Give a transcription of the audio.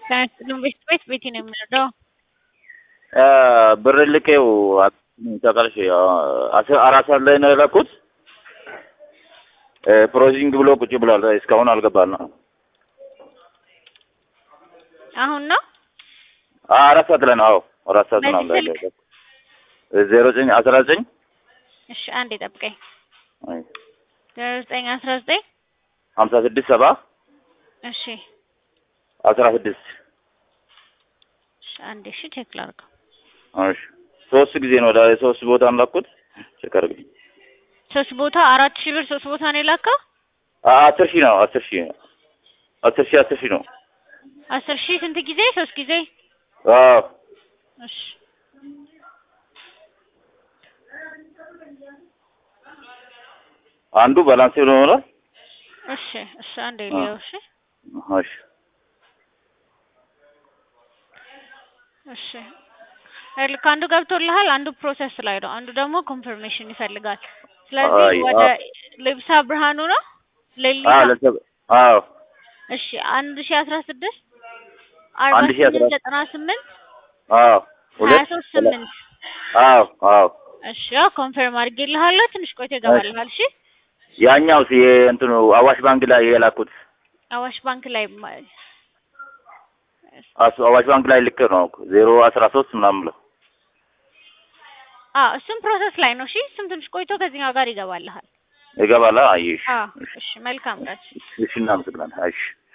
ከንግድ ቤት ቤቴ ነው የምንወደው። ብር ልኬው ተቀልሽ አራት ሰዓት ላይ ነው የላኩት። ፕሮሲንግ ብሎ ቁጭ ብሏል። እስካሁን አልገባም ነው። አሁን ነው አራት ሰዓት ላይ ነው። አዎ አራት ሰዓት ነው ላይ በዚህ ዜሮ ዘጠኝ አስራ ዘጠኝ እሺ፣ አንዴ ጠብቀኝ። ዜሮ ዘጠኝ አስራ ዘጠኝ ሀምሳ ስድስት ሰባ እሺ፣ አስራ ስድስት እሺ፣ አንዴ እሺ፣ ቼክ ላድርገው። እሺ ሶስት ጊዜ ነው ወደ ሶስት ቦታ ነው ላኩት። ቼክ አድርግ። ሶስት ቦታ አራት ሺህ ብር ሶስት ቦታ ነው የላከው። አስር ሺህ ነው አስር ሺህ አስር ሺህ አስር ሺህ ነው። አስር ሺህ ስንት ጊዜ? ሶስት ጊዜ። አዎ እሺ አንዱ ባላንስ ብሎ ሆኗል። እሺ እሺ፣ አንዴ ሊየው። እሺ እሺ እሺ ልክ አንዱ ገብቶልሃል፣ አንዱ ፕሮሰስ ላይ ነው፣ አንዱ ደግሞ ኮንፈርሜሽን ይፈልጋል። ስለዚህ አይ፣ ወደ አዎ። ልብሳ ብርሃኑ ነው ሌሊሳ። አዎ ለሰብ አዎ እሺ አንድ ሺህ አስራ ስድስት አርባ አንድ ሺህ አስራ ስምንት ዘጠና ስምንት አዎ ሀያ ሁለት ሶስት ስምንት አዎ አዎ እሺ ያው ኮንፈርም አድርጌልሃለሁ። ትንሽ ቆይቶ ይገባልሃል። እሺ ያኛው ሲ እንትኑ አዋሽ ባንክ ላይ የላኩት አዋሽ ባንክ ላይ ማ- አስ- አዋሽ ባንክ ላይ ልክ ነው ዜሮ አስራ ሶስት ምናምን ብለው አዎ እሱም ፕሮሰስ ላይ ነው። እሺ እሱም ትንሽ ቆይቶ ከዚህኛው ጋር ይገባልሃል። ይገባላ። አይሽ አዎ እሺ መልካም ቀን። እሺ እናመሰግናለን። አይሽ